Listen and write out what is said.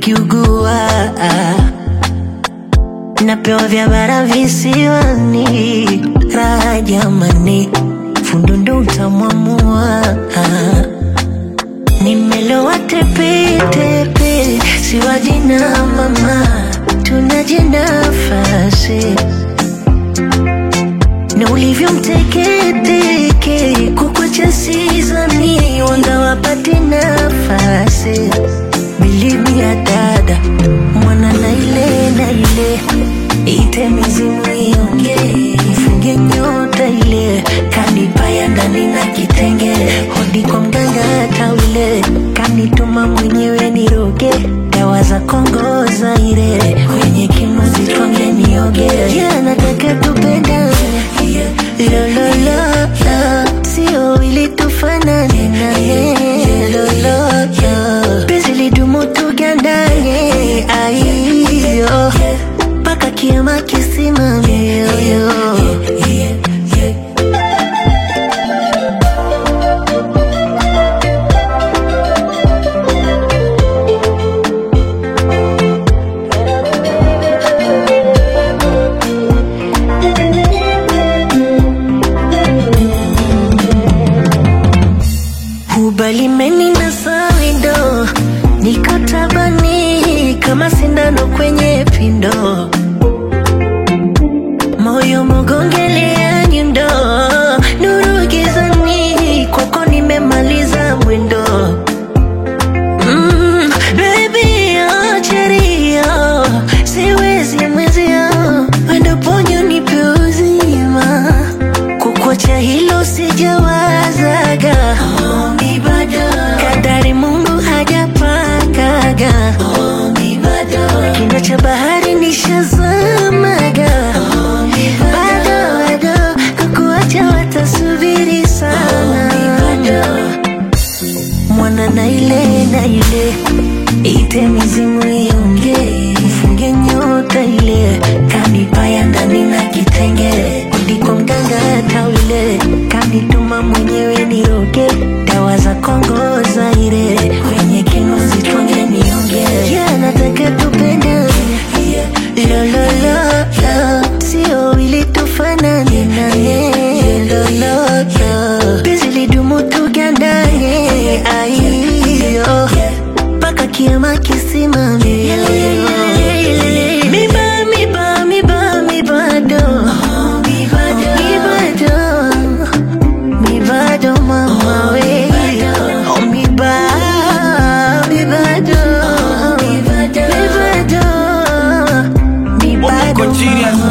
nikiugua napewa vya bara visiwani, raha jamani, fundo ndo utamwamua. Nimelowa tepetepe, siwaji na mama, tunaje nafasi na ulivyo mteketeke, kukwacha sizani, wanga wapate nafasi bilimi ya dada mwana na ile na ile ite mizimu ionge mfunge nyota ile kanipaya ndani na kitenge hodi kwa mganga tawile kanituma mwenyewe niroge dawa za Kongo Zaire kwenye kimo zitwange nioge yeah, nataka tupendane lololo sio ili tufanane naye lololo penzi lidumu tugandane aiyo mpaka kiama kisimame yoyo Ubalimeni na sawindo niko tabani kama sindano kwenye pindo, moyo mogongelea nyundo, nuru gizani, kwako nimemaliza mwendo. Mm, baby, oh, cherio, siwezi mwezio, wendo ponyo nipe uzima kukuacha hilo sijawazaga Hombi bado kadari Mungu hajapangaga Hombi bado kina cha bahari nishazamaga bado bado kukuacha watasubiri sana mwana na ile na ile ite mizimu ionge mfunge nyota ile kanipaya ndani na kitenge ndiko mganga tawile kanituma mwenyewe niroge dawa za Kongo Zaire kwenye kino zitwange nionge yeah, nataka tupendane lololo sio ili tufanane naye lololo penzi lidumu tugandane aiyo mpaka kiama kisimame miba miba miba mibado mibado mibado mama we Oh, miba mibado mibado Wako mibado chini ya